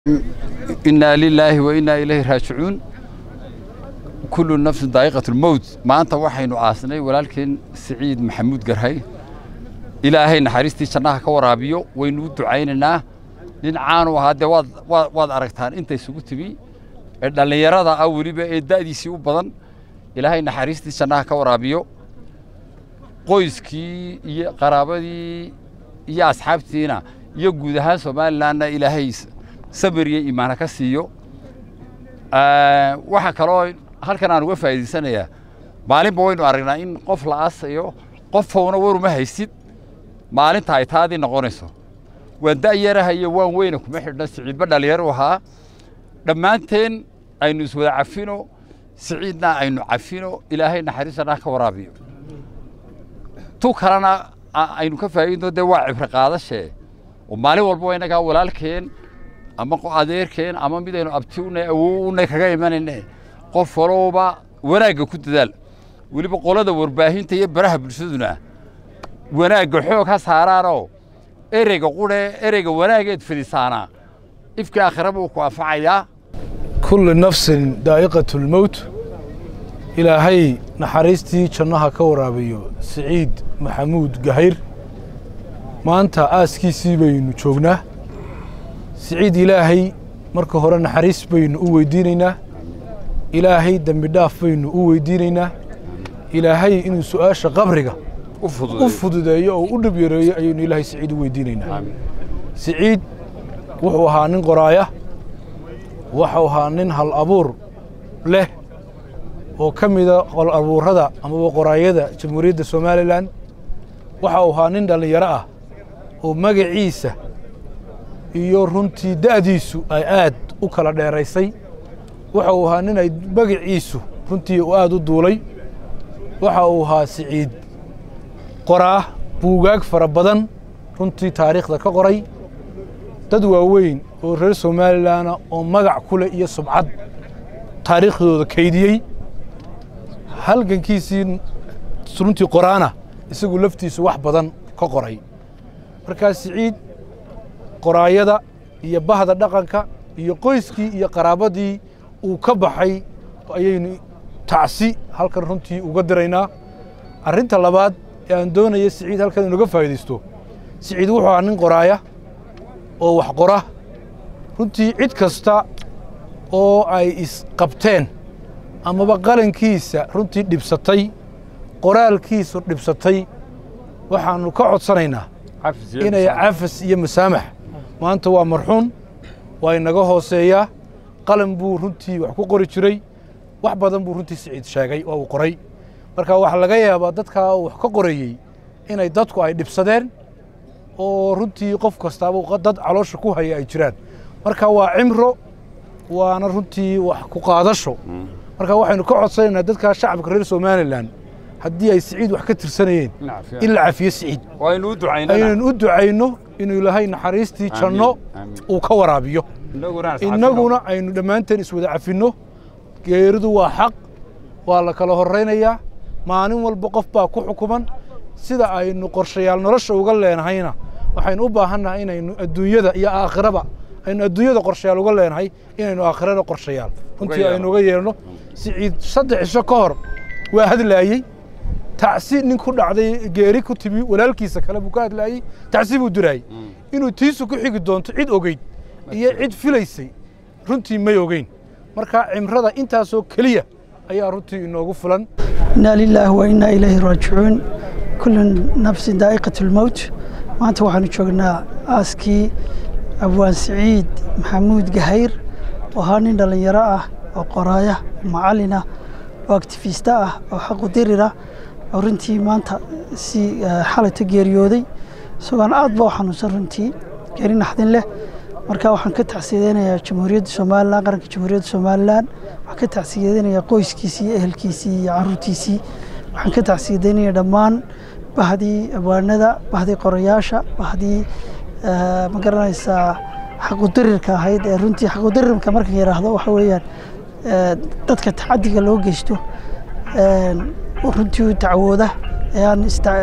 inaa lilaahi wa innaa ilayhi raajicuun kullu nafsin daa'iqatu lmowt maanta waxaynu aasnay walaalkeen siciid maxamuud garhay ilaahay naxariistii jannaha ka waraabiyo waynu u ducaynaynaa nin caanu ahaa dee waad waad waad aragtaan inta isugu timi ee dhallinyarada ah weliba ee da'diisii u badan ilaahay naxariistii jannaha ka waraabiyo qoyskii iyo qaraabadii iyo asxaabtiina iyo guud ahaan somalilanna ilaahay sabir iyo iimaana ka siiyo waxaa kaloo halkan aan uga faa'iidaysanayaa maalinba waynu aragnaa in qof la aasayo qofowna waruma haysid maalinta ay taadii noqonayso waan da'yaraha iyo waan weyna kuma xidhna siciidba dhallinyaru ahaa dhammaanteen aynu iswada cafino siciidna aynu cafino ilaahay naxariisanah ka waraabiyo tu kalena aynu ka faa'iidno dee waa cibro qaadashee oo maalin walba innagaa walaalkeen ama adeerkeen ama midaynu abti unay awow unay kaga imanayne qof walowba wanaagga ku dadaal weliba qolada warbaahinta iyo baraha bulshaduna wanaagga xoog ha saaraanoo ereyga qudhe ereyga wanaageed fidisaanaa ifkii aakhiraba uu ku anfacayaa kulli nafsin daa'iqatu lmowt ilaahay naxariistii jannaha ka waraabiyo siciid maxamuud gahayr maanta aaskiisii baynu joognaa siciid ilaahay marka hore naxariis baynu u weydiinaynaa ilaahay dembi dhaaf baynu u weydiinaynaa ilaahay inuu su'aasha qabriga u fududeeyo oo u dhib yareeyo ayaynu ilaahay siciid u weydiinaynaa siciid wuxuu ahaa nin qoraaya wuxuu ahaa nin hal abuur leh oo ka mida qol abuurada amaba qoraayada jamhuuriyadda somalilan waxa uu ahaa nin dhallinyaro ah oo magaciisa iyo runtii da'diisu ay aad u kala dheeraysay waxa uu ahaa nin ay magaciisu runtii uu aad u duulay waxa uu ahaa siciid qoraa buugaag fara badan runtii taariikhda ka qoray dad waaweyn oo reer somalilanna oo magac ku leh iyo subcad taariikhdooda kaydiyey halgankiisii runtii qoraana isagu laftiisu wax badan ka qoray markaa siciid qoraayada iyo bahda dhaqanka iyo qoyskii iyo qaraabadii uu ka baxay ayaynu tacsi halkan runtii uga diraynaa arrinta labaad ee aan doonaya siciid halkan inuga faa'iidaysto siciid wuxuu ahaa nin qoraaya oo wax qora runtii cid kasta oo ay isqabteen amaba qalankiisa runtii dhibsatay qoraalkiisu dhibsatay waxaannu ka codsanaynaa inay cafas iyo masaamax maanta waa marxuun waa inaga hooseeyaa qalan buu runtii wax ku qori jiray wax badan buu runtii siciid sheegay oo uu qoray marka waxaa laga yaabaa dadkaa uu wax ka qorayey inay dadku ay dhibsadeen oo runtii qof kastaaba dad caloosha ku haya ay jiraan marka waa cimro waana runtii wax ku qaadasho marka waxaynu ka codsanaynaa dadkaa shacabka reer somalilan haddii ay siciid wax ka tirsanayeen in la cafiyo siciid aynaynu u ducayno inuu ilaahay naxariistii janno uu ka waraabiyo innaguna aynu dhammaanteen iswada cafinno geeridu waa xaq waa la kala horraynayaa maalin walba qof baa ku xukuman sida aynu qorshayaal nolosha uga leenahayna waxaynu u baahannahay inaynu adduunyada iyo aakhiraba aynu adduunyada qorshayaal uga leenahay inaynu aakhirada qorshayaal runtii aynu uga yeelno siciid saddex cisho ka hor waa hadlaayey tacsi nin ku dhacday geeri ku timi walaalkiisa kale buu ka hadlaayey tacsi buu diraayey inuu tiisu ku xigi doonto cid ogeyd iyo cid filaysay runtii may ogeyn marka cimrada intaasoo keliya ayaa runtii inoogu fulan inaa lilaahi wa innaa ilayhi raajicuun kullu nafsin daa'iqatu lmowt maanta waxaanu joognaa aaskii abwaan siciid maxamuud gahayr oo ahaa nin dhallinyaro ah oo qoraaya macallin ah oo aktifiista ah oo xaqudirira oo runtii maanta si xalayta geeriyooday isagoon aad ba u xanuunsan runtii geeri naxdin leh marka waxaan ka tacsiyadeynayaa jamhuuriyadda somalilan qaranka jamhuuriyadda somalilan waxaan ka tacsiyadeynayaa qoyskiisii iyo ehelkiisii iyo caruurtiisii waxaan ka tacsiyadeynayaa dhammaan bahdii abwaanada bahdii qorayaasha bahdii ma garanaysaa xaqudirirka ahayd ee runtii xaqudirirka marka yidhaahdo waxa weeyaan dadka tacadiga loo geysto runtii u dacwooda ee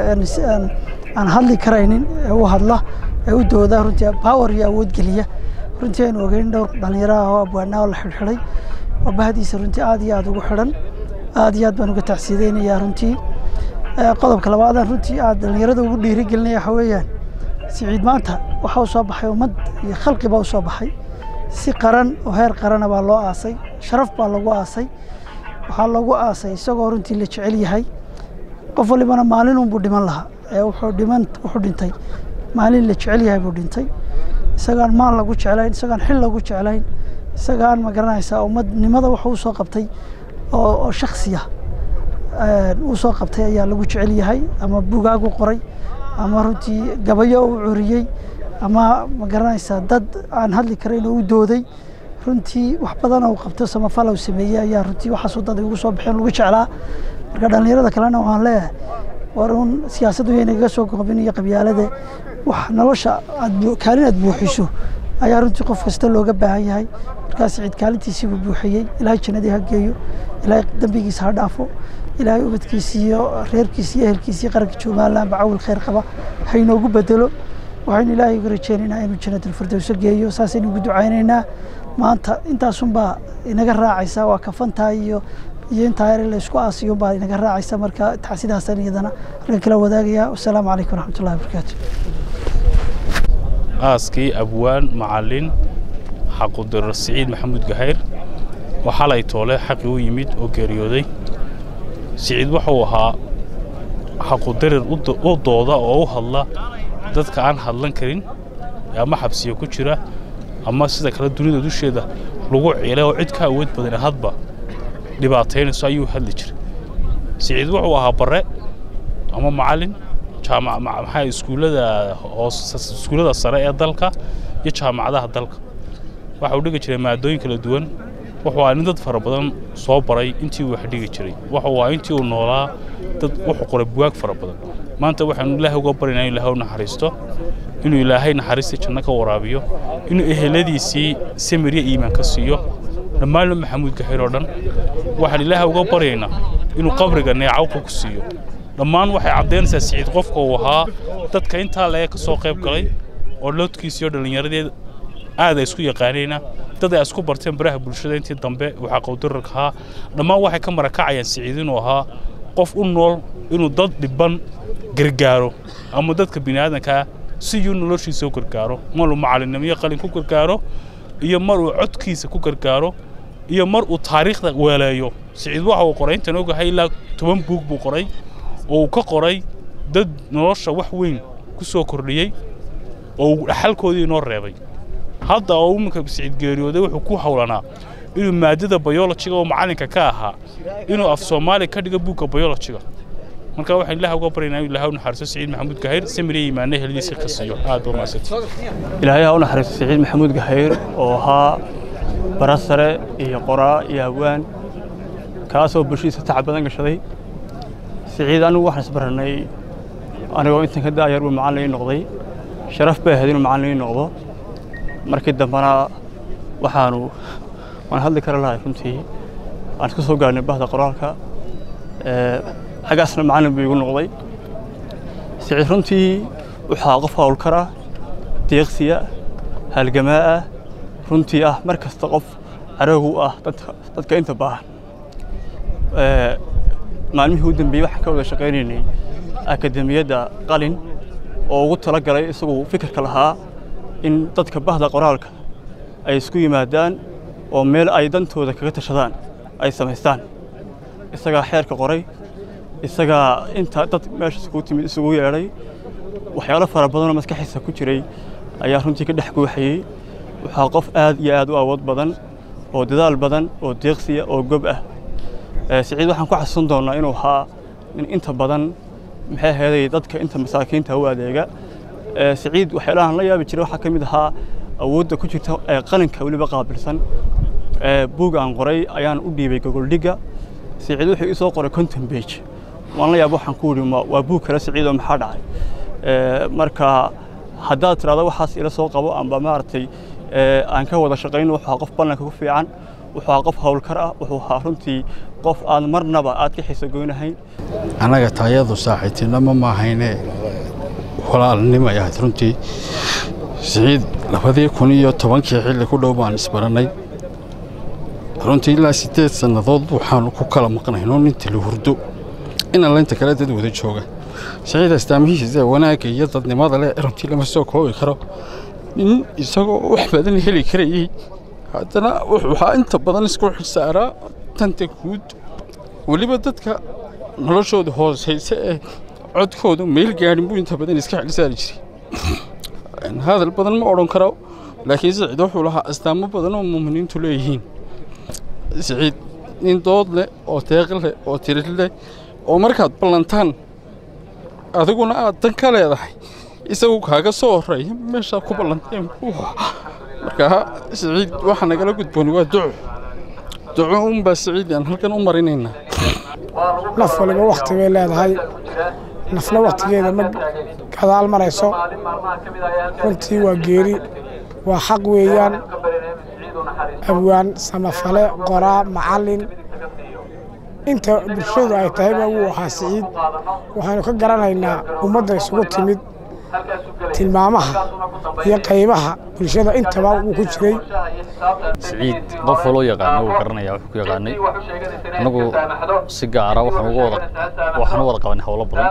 aan hadli karaynin ee u hadla ee u dooda runtii power iyo awood geliya runtii aynu ogeyn dhowr dhallinyaro ah oo abwaanaa oo la xidhxidhay oo bahdiisa runtii aad iyo aad ugu xidhan aad iyo aad baan uga tacsiideynayaa runtii qodobka labaadaan runtii aad dhallinyarada ugu dhiirigelinaya waxa weeyaan siciid maanta waxaa u soo baxay ummad iyo khalqi baa u soo baxay si qaran oo heer qarana baa loo aasay sharaf baa lagu aasay waxaa lagu aasay isagoo runtii la jecel yahay qof walibana maalinunbuu dhiman lahaa ee wuxuu dhiman wuxuu dhintay maalin la jecel yahay buu dhintay isagaan maal lagu jeclayn isagaan xil lagu jeclayn isagaan ma garanaysaa ummadnimada wuxuu usoo qabtay oo oo shaksiya uu soo qabtay ayaa lagu jecel yahay ama bugaag u qoray ama runtii gabayo u curiyey ama ma garanaysaa dad aan hadli karayn oo u dooday runtii wax badan oo qabto samafal uu sameeyey ayaa runtii waxaasuu dad ugu soo baxeen lagu jeclaa marka dhallinyarada kalena waxaan leeyahay war uun siyaasaddu yaynaga soo goobin iyo qabyaalada wax nolosha aad kaalin aad buuxiso ayaa runtii qof kasta looga baahan yahay markaas ciid kaalintiisii buu buuxiyey ilaahay jannadii ha geeyo ilaahay dembigiisa ha dhaafo ilaahay ubadkiisii iyo reerkiisii iyo ehelkiisii qaranka joomaalaanba cawil khayr qaba ha inoogu bedelo waxaynu ilaahay uga rajeynaynaa inuu jannatalfirdowso geeyo saasaynu ugu ducaynaynaa maanta intaasunbaa inaga raacaysa waa kafantaa iyo iyo intaa ere la isku aasiyunbaa inaga raacaysa marka taxsidaasaan iyadana halkan kala wadaagaya wasalaamu calaykum waraxmatullahi wabarakaatu aaskii abwaan macalin xaqudirar siciid maxamuud gahayr oo xalay toole xaqii u yimid oo geeriyooday siciid wuxuu ahaa xaqudirir u dooda oo u hadla dadka aan hadlan karin ama xabsiya ku jira ama sida kale dunida dusheeda lagu ciilay oo cid ka awood badan hadba dhibaataynayso ayuu hadli jiray siciid wuxuu ahaa bare ama macalin maxaa iskuullada iskuullada sare ee dalka iyo jaamacadaha dalka waxa uu dhigi jiray maadooyin kala duwan wuxuu ahaa nin dad fara badan soo baray intii uu wax dhigi jiray wuxuu ahaa intii uu noolaa dad wuxuu qoray buwaag fara badan maanta waxaanu ilaahay uga baryaynaa in ilaahay u naxariisto inuu ilaahay naxariistii janno ka waraabiyo inuu eheladiisii samirya iimaan ka siiyo dhammaanna maxamuud gahir oo dhan waxaan ilaahay uga baryaynaa inuu qabriga neecawqa ku siiyo dhammaan waxay caddaynaysaa siciid qofka uu ahaa dadka intaa laga ka soo qayb galay oo loodkiisii oo dhallinyaradeed aad ay isku yaqaanayna dad ay isku barteen baraha bulshada intii dambe waxaa qowdararka ahaa dhammaan waxay ka marakacayaan siciid inuu ahaa qof u nool inuu dad dhiban gargaaro ama dadka bini'aadankaa si yuu noloshiisa u gargaaro maruu macalinimo qalin ku gargaaro iyo mar uu codkiisa ku gargaaro iyo mar uu taariikhda weeleeyo siciid waxa uu qoray intaan ogahay ilaa toban buug buu qoray oo uu ka qoray dad nolosha wax weyn ku soo kordhiyey oo uu dhaxalkoodii inoo reebay hadda oo iminka siciid geeriyooday wuxuu ku howlanaa inuu maadada bayolojiga oo macallinka ka ahaa inuu af soomaali ka dhigo buugga bayolojiga marka waxaan ilaah uga baryaynaa inuu ilaahay u naxariisto siciid maxamuud gahayr samiriya imaane heladiisa ka siiyo aad baa mahadsanti ilaahay ha u naxariisto siciid maxamuud gahayr oo ahaa bara sare iyo qoraa iyo hawaan kaasoo bulshadiisa tacab badan gashaday siciid anigu waxaan isbarannay anigoo intan ka daayar buu macallin ii noqday sharaf bay ahayd inuu macallin ii noqdo markii dambena waxaanu waan hadli kara lahay runtii aan isku soo gaarnay bahda qoraalka xaggaasna macallin buu igu noqday siciid runtii waxaa qof howlkar ah deeqsiya halgamaa ah runtii ah mar kasta qof caroogu ah dadka inta baahan maalmihii u dambeeyey waxaan ka wada shaqaynaynay akademiyadda qalin oo ugu tala galay isagu fikirka lahaa in dadka bahda qoraalka ay isku yimaadaan oo meel ay dantooda kaga tashadaan ay samaystaan isagaa xeerka qoray isagaa inta dad meesha isugu timid isugu yeedhay waxyaalo fara badanoo maskaxiisa ku jiray ayaa runtii ka dhex guuxayey waxaa qof aad iyo aad u awood badan oo dadaal badan oo deeqsiya oo gob ah siciid waxaan ku xasuusan doonnaa inuu ahaa nin inta badan maxay aheeday dadka inta masaakiinta u adeega siciid waxyaalahan la yaabi jiray waxaa ka mid ahaa awoodda ku jirta ee qalinka weliba qaabilsan buug aan qoray ayaan u dhiibay gogoldhigga siciid wuxuu ii soo qoray conton bage waan la yaaba waxaan ku yidhi waa buug kale siciidoo maxaa dhacay marka haddaad tidhahdo waxaas ila soo qabo amba maaragtay aan ka wada shaqayno wuxuu ahaa qof ballanka ku fiican wuxuu ahaa qof howlkar ah wuxuu ahaa runtii qof aan marnaba aad ka xiso goynahayn annaga taayadu saaxiibtinimo maahayne walaalnimay ahayd runtii siciid labadii kun iyo tobankii xilli ku dhow baan isbarannay runtii ilaa siddeed sannadood waxaanu ku kala maqnayno ninta la hurdo inaan laynta kale dad wada jooga siciid astaamihiisa wanaagga iyo dadnimada leh runtii lama soo koobi karo nin isagoo wax badan heli karayey haddana waxaa inta badan isku xilsaaraa tanta guud weliba dadka noloshooda hoosaysa ee codkoodu meel gaadhin buu inta badan iska xilsaari jiray hadal badan ma odhan karo laakiin siciid wuxuu lahaa astaamo badan oo muuminiintu leeyihiin siciid nin dood leh oo deeq leh oo tiri leh oo markaad ballantaan adiguna aad dan ka leedahay isagu kaaga soo horreeya meeshaad ku ballanteen buu markaa siciid waxa nagala gudboon waa duco duco unbaa siciid aan halkan u marinaynaa naf waliba wakhti bay leedahay nafna wakhtigeeda ma gadaal marayso runtii waa geeri waa xaq weeyaan abwaan samafale qoraa macallin inta bulshadu ay tahayba wuu ahaa siciid waxaynu ka garanaynaa ummadda isugu timid tilmaamaha iyo qaybaha bulshada intaba wuu ku jiray siciid qof waloo yaqaana wuu garanaya wuxuu ku yaqaanay annagu si gaara waxaan uga wada waxaan u wada qabanay howlo badan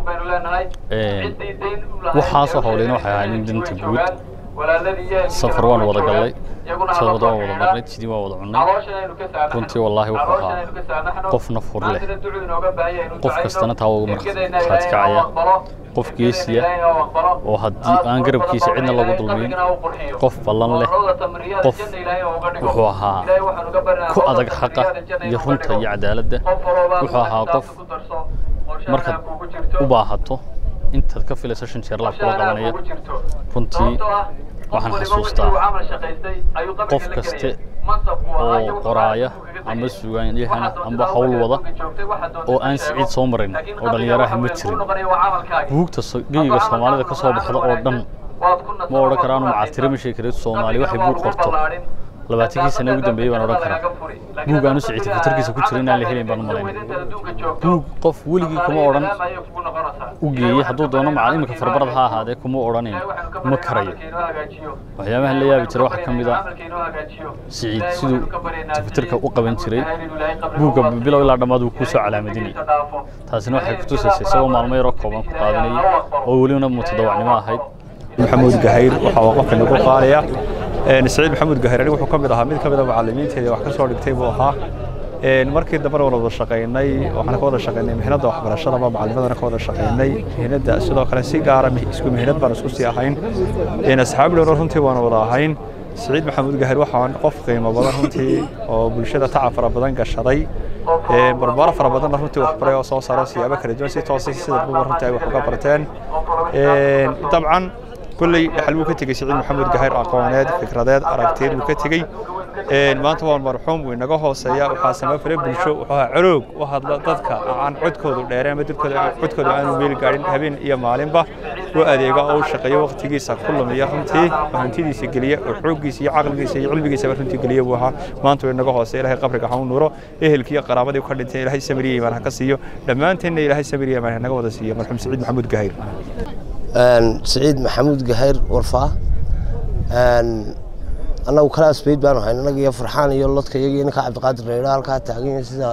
waxaasoo howlayna waxay ahayd in danta guud safar waan wada gallay sabada waan wada marnay sidii waan wada cunnay runtii wallaahi wuxuu ahaa qof naf hur leh qof kastana taa uga markhaati kacaya qof geesiya oo haddii aan garabkiisa cidna lagu dulmiyin qof ballan leh qof wuxuu ahaa ku adag xaqa iyo runta iyo cadaaladda wuxuu ahaa qof markaad u baahato intaad ka filayso shan jeer laab kula qabanaya runtii waxaan xasuustaa qof kaste oo qoraaya ama sugaanyahana amba hawl wada oo aan siciid soo marin oo dhallinyaraha ma jirin buugta geyiga soomaalida ka soo baxda oo dhan ma odhan karaanu macatire ma sheegi kareed soomaali waxay buug qorto labaatankii sane ugu dambeeyey baan odhan karaa buug aanu siciid fatarkiisa ku jira inaan la helayn baan u malaynay buug qof weligii kuma odhan u geeyey hadduu doono macal iminka farbarad ha ahaadee kuma odhanayn ma karayo waxyaabahan la yaabi jira waxaa ka mid a siciid siduu tafatirka u qaban jiray buugga bilow ilaa dhammaad wuu kuu soo calaamadinayay taasina waxay ku tusaysay isagoo maalmo yaroo kooban ku qaadanayay oo welibana mutadawacnimo ahayd maxamuud gahayr waxaa waa qofka nagu qaadaya siciid maxamuud gahayr anigu wuxuu ka mid ahaa mid ka mid a macallimiinteeda wax ka soo dhigtay buu ahaa markii dambena waan wada shaqaynay waxaan ka wada shaqaynay mihnadda waxbarashada ama macallimadana ka wada shaqaynay mihnadda sidoo kale si gaara isku mihnad baan isku sii ahayn asxaab dhowro runtii waan wada ahayn siciid maxamuud gahayr waxaan qof qiimo badan runtii oo bulshada tacab fara badan gashaday barbaaro fara badanna runtii waxbaray oo soo saaro siyaabo kala duwan si toosa sida buba runtii ay wax uga barteen dabcan kulley dhaxal buu ka tegey siciid maxamuud gahayr aqooneed fikradeed aragteed buu ka tegey maanta waa marxuum wuu inaga hooseeya waxaa samafale bulsho wuxuu ahaa coloog u hadla dadka aan codkoodu dheereen ama dadkooda codkooda aanu meel gaadhin habeen iyo maalinba u adeega oo u shaqeeyo waqtigiisa ku lumiya runtii oo hantidiisa geliya oo xooggiisa iyo caqligiisa iyo cilmigiisaba runtii geliya buu ahaa maanta wuu inaga hooseeya ilaahay qabriga ha u nuuro ehelkii iyo qaraabadii ka dhintay ilaahay samiriya imaan ha ka siiyo dhammaanteenna ilaahay samiriya imaan ha naga wada siiyo marxuum siciid maxamuud gahayr siciid maxamuud gahayr warfaa annagu kalaas bayd baanu hayn annaga iyo farxaan iyo lodka iyaga ninka cabdiqaadir reydha halkaa taagan sida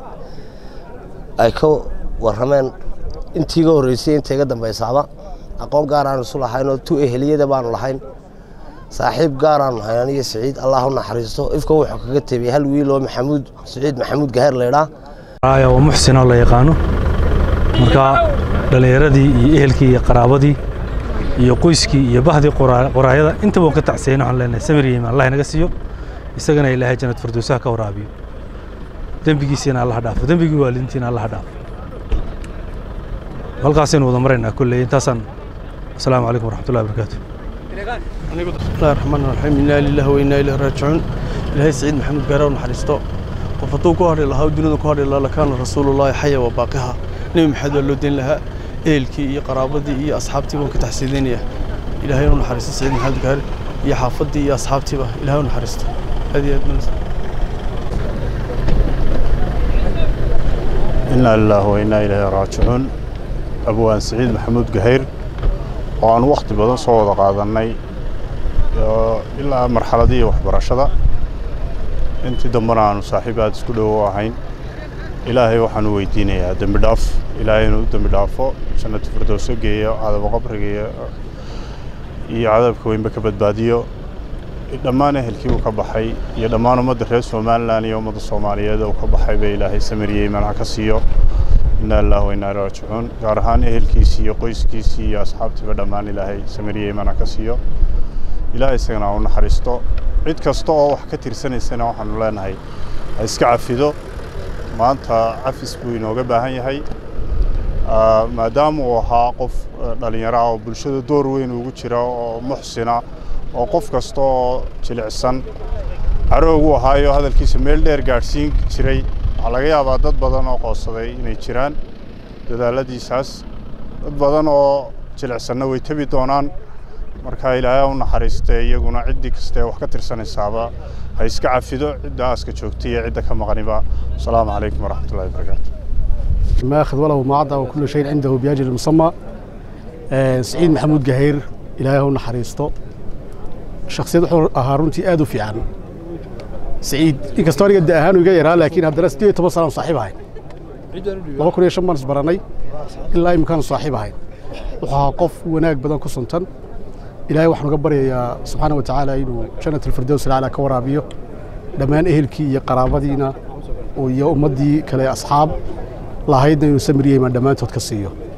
ay ka warrameen intii iga horreysay inta iga dambaysaaba aqoon gaaraanu isu lahayn oo tu eheliyada baanu lahayn saaxiib gaaraanu hayn aniyo siciid allah u naxariisto ifka wuxuu kaga tebiyey hal wiil oo maxamuud siciid maxamuud gahayr leydhaa waa muxsin oo la yaqaano marka dhallinyaradii iyo ehelkii iyo qaraabadii iyo qoyskii iyo bahdii qoraayada intaba waan ka tacsiyayna waxaan leenahay samir iyo imaan allah inaga siiyo isagana ilaahay jannad firdowsaha ka waraabiyo dembigiisiina allaha dhaafo dembigii waalidintiina allaha dhaafo halkaasaynu wada maraynaa kolley intaasaan asalaamu calaykum waraxmatullahi wabarakaatu bismillahi raxmaan raxiim inaa lillahi wa inaa ilaahi raajicuun ilaahay siciid maxamed gaare u naxariisto qof hadduu ku hadhi lahaa dunida ku hadhi lahaa lakaana rasuulullaahi xaya wa baaqiha nebi maxamed waa loo deyn lahaa ehelkii iyo qaraabadii iyo asxaabtii baan ka taxsiidaynaya ilaahay u naxariisto siciid maxamed gaare iyo xaafaddii iyo asxaabtiiba ilaahay u naxariisto aad iyo aad manas inaa lillaah wa inaa ilaahi raajicuun abwaan siciid maxamuud gahayr oo aan wakhti badan soo wada qaadannay ilaa marxaladihii waxbarashada intii dambena aanu saaxiib aad isku dhowo ahayn ilaahay waxaanu weydiinayaa dembi dhaaf ilaahay inuu dembi dhaafo jannatu firdowso geeyo cadaba qabriga iyo cadabka weynba ka badbaadiyo dhammaan ehelkii uu ka baxay iyo dhammaan ummadda reer somalilan iyo ummadda soomaaliyeed uu ka baxay ba ilaahay samiriyey manaha ka siiyo inaa lillahi wa inaa raajicuun gaar ahaan ehelkiisii iyo qoyskiisii iyo asxaabtiiba dhammaan ilaahay samiriyey manaha ka siiyo ilaahay isagana u naxariisto cid kasta oo wax ka tirsanaysana waxaanu leenahay ha iska cafido maanta cafis buu inooga baahan yahay maadaama uu ahaa qof dhallinyaro ah oo bulshada door weyn ugu jira oo muxsina oo qof kasta oo jilicsan caroogu ahaayo hadalkiisa meel dheer gaadhsiin jiray waxaa laga yaabaa dad badan oo qoodsaday inay jiraan dadaaladiisaas dad badan oo jilicsanna way tebi doonaan marka ilaahay u naxariistee iyaguna ciddii kastaee wax ka tirsanaysaaba ha iska cafido cidda aaska joogtay iyo cidda ka maqaniba asalaamu calaykum waraxmat ullahi wabarakaatu ما أخذ وله ما عطى وكل شيء عنده بأجل مسمى سعيد محمود قهير إلهي هو نحريسته شخصية هارونتي آدو في عن سعيد إن كستوري قد أهان ويغيرها لكن هذا درس دي تبصر صاحبها لو كنا يشمر براني إلا يمكن صاحبها وحا قف وناك بدن كسنتن إلهي وحنا قبر يا سبحانه وتعالى إنه جنة الفردوس على كورابيو دمان إهلكي يا قرابدينا ويا أمدي كلا أصحاب lahaydna inuu samiriyey maan dhammaantood ka siiyo